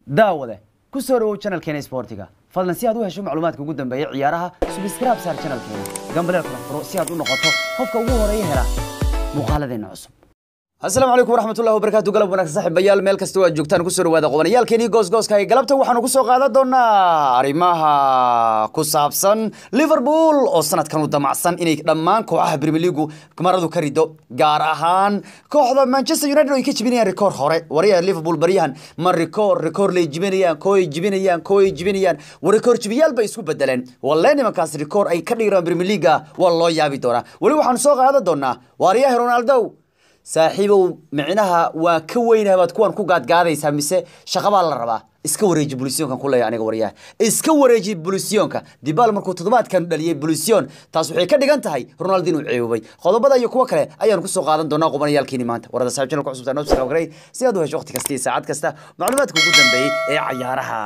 daawade ku soo dhawow channelkeena isboortiga fadlan si aad u hesho macluumaadka ugu dambeeya ciyaaraha subscribe saar channelkeena gambaleel kala furo si aad u noqoto qofka ugu horeeya hela muuqaaladeena cusub asalaamu calaykum waraxmatullahi wabarakaatu galab wanaagsan saaxiibayaal meel kasta oo aad joogtaan kusoo dhawaada qobanayaalkeenii goosgooska ee galabta waxaanu kusoo qaadan doonaa arrimaha ku saabsan liverpool oo sanadkan u damacsan inay dhammaan kooxaha premier leagu maradu ka rido gaar ahaan kooxda manchester united oo ay ka jibinayaan rikoor hore wariyaha liverpool baryahan ma rikoor rikoor lay jibinayaan kooy jibinayaan kooy jibinayaan war rikoor jibiyaal bay isku bedeleen walle nimankaas rikoor ay ka dhigiraan premier leaga waa loo yaabi doonaa weli waxaanu soo qaadan doonaa wariyaha ronaldo saaxiibow micnaha waa ka weynaha baad kuwan ku gaadgaadaysaa mise shaqabaa la rabaa iska wareeji bulisyonkan ku leeya aniga waryaha iska wareeji bulisyonka dibaal markuu toddobaadkan dhaliyey bulisyon taas waxay ka dhigan tahay ronaldo inuu ceebobay qodobada iyo kuwo kale ayaanu kusoo qaadan doonaa qubanayaalkiini maanta warada saaxib channelka cusubta noo subscribe garay si aad u hesho waqti kasta iyo saacad kasta macluumaadka ugu dambeeyey ee cayaaraha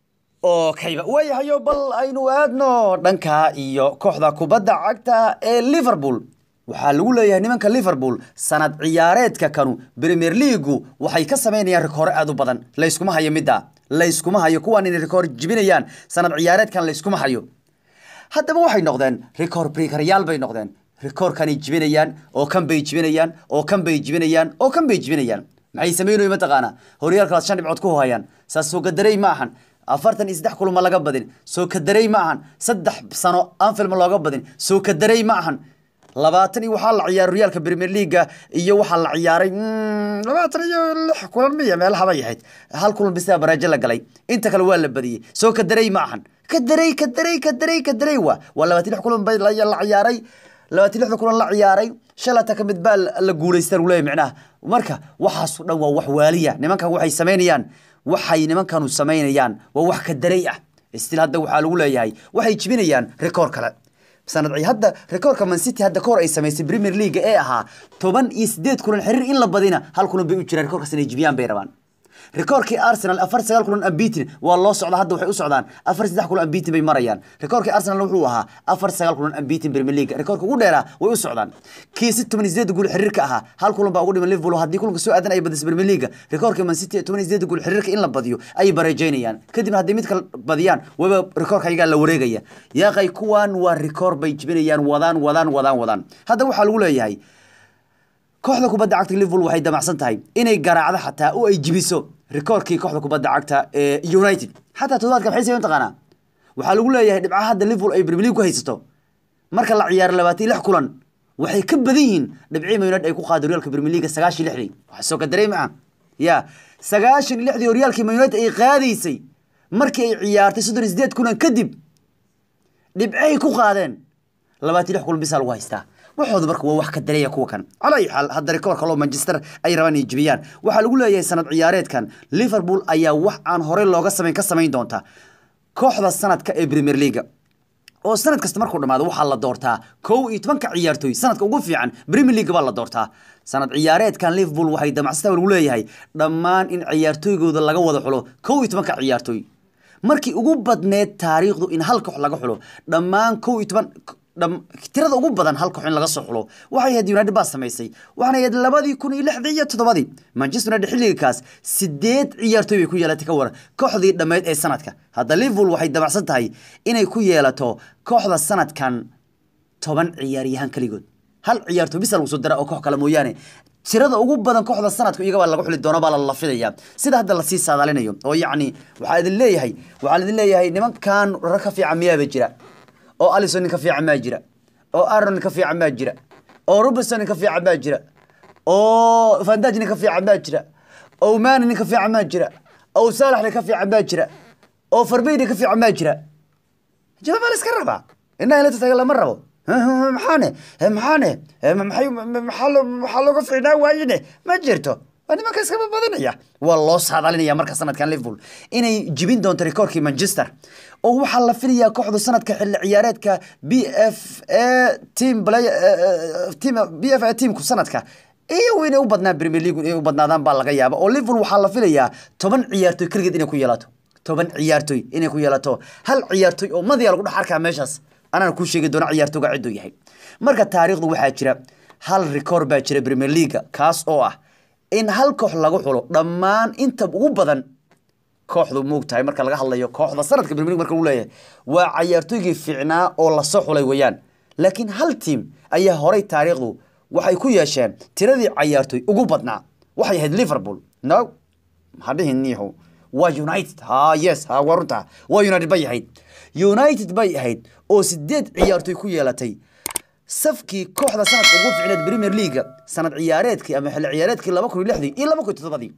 oo kayba waayahayo bal aynu aadno dhanka iyo kooxda kubadda cagta ee liverpool waxaa lagu leeyahay nimanka liverpool sanad ciyaareedka kanu premier leagu waxay ka samaynayaan rikoore aad u badan layskuma hayo midda layskuma hayo kuwaan inay rikoor jibinayaan sanad ciyaareedkan layskuma hayo haddaba waxay noqdeen rikoor brikaryaal bay noqdeen rikoorkanay jibinayaan oo kan bay jibinayaan oo kan bay jibinayaan oo kan bay jibinayaan maxay samaynayo mataqaana horyaalkaas shan dhibcood ku hayaan saas soo gadarey ma ahan afartan iyo saddex kulma laga badin soo kadarey ma ahan saddex sano anfilma looga badin soo kadarey ma ahan labaatan iyo waxaa la ciyaaray horyaalka premier leaga iyo waxaa la ciyaaray labaatan iyo lix kulan miya meelahabay ahayd hal kulan bisa baraajo la galay inta kale waa la badiyey soo kadarey ma ahan kadarey kadarey kadarey kadarey wa waa labaatan lix kulan bay la ciyaaray labaatan lixda kulan la ciyaaray shalata ka mid baa la guulaystaan uu leeyahy micnaha marka waxaasoo dhan waa wax waaliya nimankan waxay samaynayaan waxay nimankanu samaynayaan waa wax kadarey ah stil hadda waxaa lagu leeyahay waxay jibinayaan rikoor kale sanad hadda rikoorka man city hadda kahor ay samaysay premier league ee ahaa toban iyo sideed kulan xiriir in la badina hal kulan bay u jiraan rikoorkaas inay jibiyaan bay rabaan rikoorkii arsenal afar sagaal kulan ambitin waa loo socda hadda waxay u socdaan afar saddex kulan ambitin bay marayaan rikoorkii arsenal wuxuu ahaa afar sagaal kulan ambitin premier league rikoorka ugu dheeraa way u socdaan kii si toban iyo sideed guul xiriirka ahaa hal kulan baa ugu dhiman liverpool haddii kulanka soo aadan ay badisay premier league rikoorkii man city toban iyo sideed guul xiriirka in la badiyo ayay bareejeynayaan kadibna haddii mid kale badiyaan waba rikoorka ayagaa la wareegaya yaaqay kuwan waa rikoor bay jibinayaan wadaan wadaan wadaan wadaan hadda waxaa lagu leeyahay kooxda kubadda cagta liverpool waxay damacsan tahay inay garaacdo xataa oo ay jibiso rikoorkii kooxda kubadda cagta ee united xataa toddobaadka maxay sameyn taqaanaa waxaa lagu leeyahay dhibcaha hadda liverpool ay premier league ku haysato marka la ciyaaro labaatan iyo lix kulan waxay ka badan yihiin dhibcii united ay ku qaada horyaalka premier league sagaashan iyo lixdii wax soo kadarey ma ah ya sagaashan iyo lixdii horyaalkii united ay qaadaysay markii ay ciyaartay soddon iyo sideed kulan kadib dhibcay ku qaadeen labaatan iyo lix kulan bisaa lagu haystaa waxooda marka waa wax ka dareeya kuwa kan calaa ayi xaal hadda rikoor kaloo manchester ay rabaan inay jibiyaan waxaa lagu leeyahay sanad ciyaareedkan liverpool ayaa wax aan horey looga samayn ka samayn doonta kooxda sanadka ee premier leaga oo sanad kasta markuu dhamaado waxaa la doortaa kow iyo tobanka ciyaartooy sanadka ugu fiican premier league baa la doortaa sanad ciyaareedkan liverpool waxay damacsata lagu leeyahay dhammaan in ciyaartooygooda laga wada xulo kow iyo tobanka ciyaartooy markii ugu badneed taariikhdu in hal koox laga xulo dhammaan kow iyo toban tirada ugu badan hal koox in laga soo xulo waxay ahayd united baa samaysay waxaana ahayd labadii kun iyo lixdii iyo toddobadii manchester united xilligaas sideed ciyaartooy bay ku yeelatay ka waran kooxdii dhammeyd ee sanadka hadda liverpool waxay damacsan tahay inay ku yeelato kooxda sanadkan toban ciyaaryahaan keligood hal ciyaartooy bisa lagu soo dara oo koox kale mooyaane tirada ugu badan kooxda sanadka iyagabaa laga xuli doona baa la lafidaya sida hadda lasii saadaalinayo oo yacni waxaa idin leeyahay waxaa idin leeyahay nimankan rag ka fiican miyaaba jira oo alison nin ka fiican maa jira oo aron nin ka fiican maa jira oo robertson nin ka fiican maa jira oo vandaj nin ka fiican maa jira oo mani nin ka fiican maa jira oo saalax nin ka fiican maa jira oo farbey nin ka fiican maa jira jawaab baa la iska rabaa inaa inla taga lama rabo maxaane maxaane maxay maxaa looga fiicnaa waayine ma jirto waa nimanka iskaba badanaya waa loo saadalinaya marka sanadkan liverpool inay jibin doonto rikoorkii manchester oo waxaa la filayaa kooxdu sanadka xilli ciyaareedka b f a team play team b f a teamku sanadka iyo inay u badnaan premier league inay u badnaadaan baa laga yaaba oo liverpool waxaa la filayaa toban ciyaartooy keligeed inay ku yeelato toban ciyaartooy inay ku yeelato hal ciyaartooy oo madiya lagu dhex arkaa meeshaas anaan kuu sheegi doona ciyaartooga cidduu yahay marka taariikhdu waxaa jira hal rikoor baa jira premier leaga kaas oo ah in hal koox lagu xulo dhammaan inta ugu badan kooxdu muugtahay marka laga hadlayo kooxda sanadka premier league marka lagu leeyahay waa cayaartooygii fiicnaa oo lasoo xulay weeyaan laakiin hal tiim ayaa horay taariikhdu waxay ku yeesheen tiradii cayaartooy ugu badnaa waxay ahayd liverpool no hadhihin niixu waa united ha yes ha waa runta waa united bay ahayd united bay ahayd oo sideed ciyaartooy ku yeelatay safkii kooxda sanadka ugu fiicneed premier leaga sanad ciyaareedkii ama xilli ciyaareedkii laba kun iyo lixdii iyo laba kun iyo toddobadii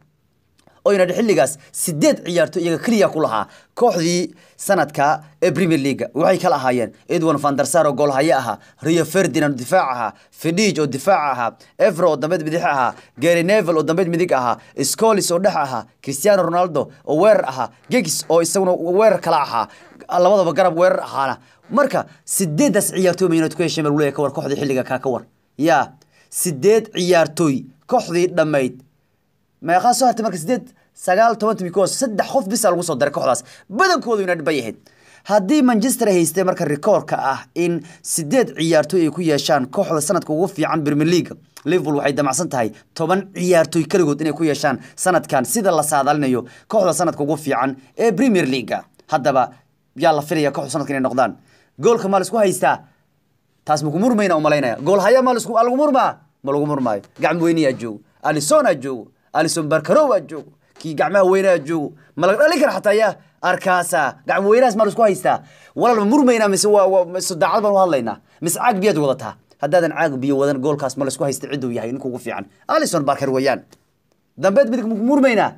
oo united xilligaas sideed ciyaartooy iyaga keliya ku lahaa kooxdii sanadka ee premier leaga waxay kala ahaayeen edwin van der sar oo goolhaye ahaa rio ferdinand oo difaac ahaa fidij oo difaac ahaa evro oo dambeed bidix ahaa gary nevel oo dambeed midig ahaa scolis oo dhex ahaa cristiano ronaldo oo weerar ahaa gegis oo isaguna weerar kala ahaa labadaba garab weerar ahaana marka sideedaas ciyaartooy ma united ku hesheen baa lagu leeyahay ka war kooxdii xilliga kaa ka war yaa sideed ciyaartooy kooxdii dhammayd meeqaa soo hartay marka sideed sagaal toban timi kuwaas saddex qof bisa lagu soo daray kooxdaas badankooda united bay ahayd haddii manchester ay haystay marka rikoorka ah in sideed ciyaartooy ay ku yeeshaan kooxda sanadka ugu fiican premier league liverpool waxay damacsan tahay toban ciyaartooy keligood inay ku yeeshaan sanadkan sida la saadaalinayo kooxda sanadka ugu fiican ee premier leaga haddaba yaa la filaya kooxda sanadka inay noqdaan goolka maa laisku haystaa taas maku murmayna u malaynaya gool haya ma laisku lagu murmaa ma lagu murmaayo gacmo weyniyaa joogo alison aa joogo alison barkarow aa joogo kii gacmaha weynaa joogo ma laga dhalin kara xataa yaa arkaasa gacmo weynahaas maa laisku haystaa walaal ma murmaynaa mise waa waa mise daacad baan u hadlaynaa mise caag biyaad wadataa haddaadan caag biyo wadan goolkaas ma laisku haysta cidduu yahay ninka ugu fiican alison barker weeyaan dambeed midig maku murmaynaa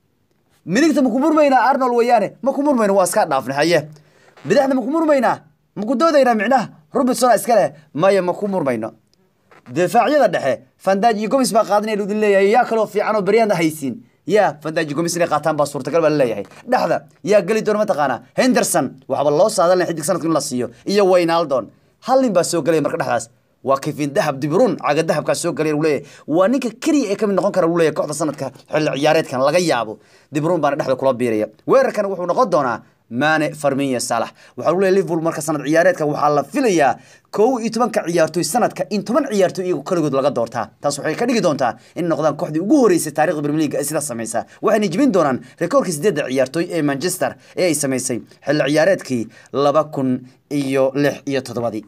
midigta maku murmaynaa arnold weeyaane maku murmayno waa iska dhaafnay haye bidixda maku murmaynaa maku doodaynaa micnaha robinson iska leh maya maku murmayno difaacyada dhexe fandaj iyo gomis baa qaadanaya idin leeyahay yaa kaloo fiican oo beryahan haysiin yaa fandaj iyo gomis inay qaataan baa suurtagal baa laleeyahay dhexda yaa geli doona mataqaanaa henderson waxba loo saadalnay xidig sanadka in la siiyo iyo waynaldon hal nin baa soo gelaya marka dhexdaas waa kifin dahab dibrun caga dahabkaa soo galay uu leeyahay waa ninka keliya ee kamid noqon kara uu leeyahay kooxda sanadka xilli ciyaareedkan laga yaabo dibrun baana dhexda kula biiraya weerarkan wuxuu noqon doonaa maane farminya salax waxaa lagu leeyahay liverpool marka sanad ciyaareedka waxaa la filayaa kow iyo tobanka ciyaartooy sanadka in toban ciyaartooy iyagu kaligood laga doortaa taas waxay ka dhigi doontaa in noqdaan kooxdii ugu horeysay taarikhda premier league ee sidaas samaysa waxayna jebin doonaan rekoorkii sideedda ciyaartooy ee manchester ee ay samaysay xilli ciyaareedkii laba kun iyo lix iyo toddobadii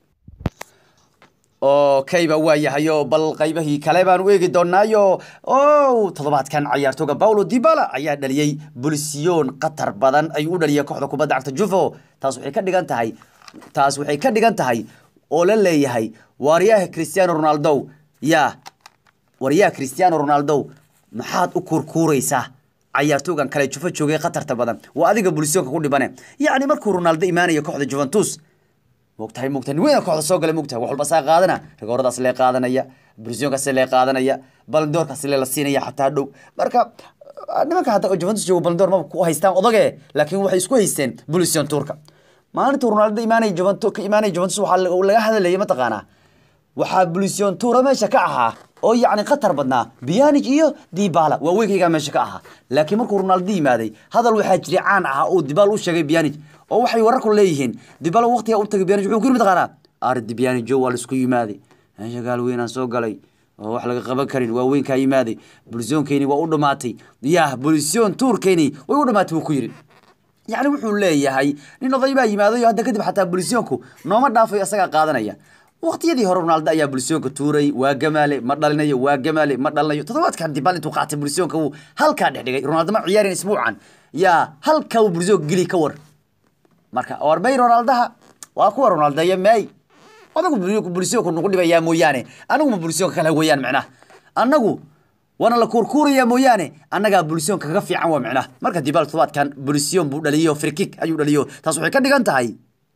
okayba waa yahayo bal qaybahii kale baan u eegi doonaayo o toddobaadkan cayaartooga paulo dibala ayaa dhaliyey bulsiyoon qatar badan ayuu u dhaliyay kooxda kubadda cagta juvo taas waxay ka dhigan tahay taas waxay ka dhigan tahay oo la leeyahay waaryaha cristiano ronaldo yaa waryaha cristiano ronaldo maxaad u kurkuuraysaa cayaartoogan kale jufo joogay khatarta badan waa adiga bulsiyoonka ku dhibane yacni markuu ronaldo imaanayo kooxda juventus mogtahay mogtahay weyn kooxda soo galay mogtahay wax walba saa qaadana rigooradaas lee qaadanaya brusionkaas lee qaadanaya baldoorkaas lee la siinaya xataa dhow marka nimanka hadda Juventus joogo baldoor ma ku haystaan odage laakiin waxay isku haysteen Bulision Turka maalinta Ronaldo imaanay Juventus ka imaanay Juventus waxa laga hadlayay ma taqaana waxaa Bulision Tura meesha ka ahaa oo yacni khatar badnaa Pjanic iyo Dybala waa weykayga meesha ka ahaa laakiin markuu Ronaldo yimaaday hadal waxaa jiray caan ah oo Dybala u sheegay Pjanic oo waxay wararku leeyihiin Dybala waqtiga u tagay Pjanic wuxuu ku yimid qana ardi Pjanic waa la isku yimaaday meesha gaal weynaan soo galay oo wax laga qaban karin waa weynkaa yimaaday bulisyoonkeeni waa u dhamaatay yah bulisyoon tuurkeeni way u dhamaatay buu ku yidhi yacni wuxuu leeyahay nin oday baa yimaaday oo hadda kadib xataa bulisyoonku nooma dhaafayo isagaa qaadanaya waqtiyadii hore ronaldo ayaa bulisyoonka tuuray waa gamaale ma dhalinayo waa gamaale ma dhalinayo toddobaadkan dibal intuu qaatay bulisyoonka wuu halkaa dhex dhigay ronaldo ma ciyaarin isbuucan yaa halkaa uu bulisyoonka geli ka war marka warmay ronaldaha waa kuwa ronaldayo may adagu bulisyoonku nagu dhibayaa mooyaane anaguma bulisyoonka kale weeyaan micnaha annagu waana la kuurkuurayaa mooyaane annagaa bulisyoonka kaga fiican waa micnaha marka dibal todobaadkan bulisyoon buu dhaliyo frikik ayuu dhaliyo taas waxay ka dhigan tahay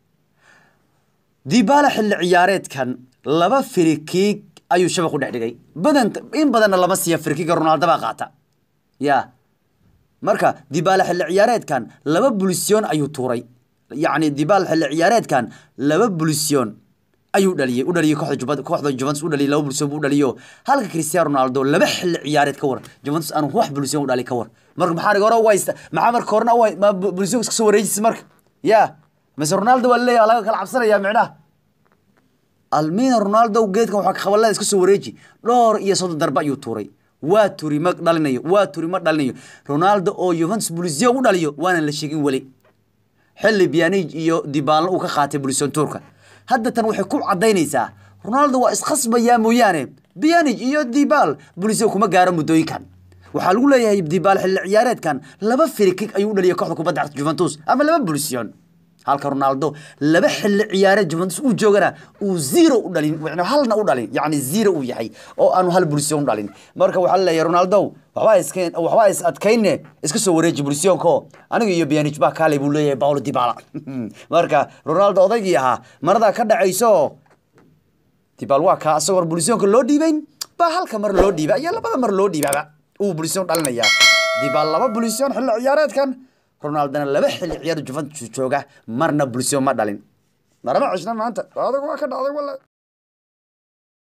dibala xilli ciyaareedkan laba frikik ayuu shabaq u dhex dhigay badan in badanna lama siiya frikiga ronaldo baa qaata ya marka dibala xilli ciyaareedkan laba bulisyoon ayuu tuuray yacni dibal xilli ciyaareedkan laba bulisyoon ayuu dhaliyay u dhaliyay kooxda Juventus kooxda Juventus u dhaliyay laba bulsho buu dhaliyo halka Cristiano Ronaldo laba xilli ciyaareed ka war Juventus aanu wax bulsho u dhali ka war marka maxaa rigoora u haysta maxaa marka horna u ma bulsho iska soo wareejis marka ya mas Ronaldo waa leeyahay laga kala cabsanaya micnaha Almina Ronaldo geedkan waxa qabalada iska soo wareeji dhowr iyo soddon darba ayuu tuuray waa turi ma dhalinayo waa turi ma dhalinayo ronaldo oo yuventus bulisio u dhaliyo waanan la sheegin weli xilli bianij iyo dibaalna uu ka qaatay bulision turka hadda tan waxay ku cadaynaysaa ronaldo waa iskhasbayaa mooyaane bianij iyo dibal bulisio kuma gaaro muddooyinkan waxaa lagu leeyahay dibaal xilli ciyaareedkan laba firikig ayuu u dhaliyay kooxda kubadda cagta juventus ama laba bulision halka ronaldo laba xilli ciyaareed juventus uu joogana uu zero u dhalin yani halna u dhalin yani zero uu yahay oo aanu hal bulision u dhalin marka waxaa laleeyahay ronaldo waxbaa iskeen waxbaa is adkayne iska soo wareeji bulisionko aniga iyo bianij baa kaalay buu leeyahay paulo dibala marka ronaldo odaygii ahaa maradaa ka dhacayso dibal waa kaa asagoo bulisionka loo dhiibayn baa halka mar loo dhiiba iyo labada mar loo dhiibaba uu bulision dhalinayaa dibal laba bulision xilli ciyaareedkan ronaldona laba xilli ciyaar juventus jooga marna bulision ma dhalin marama cishna maanta adag waa ka dhacday wala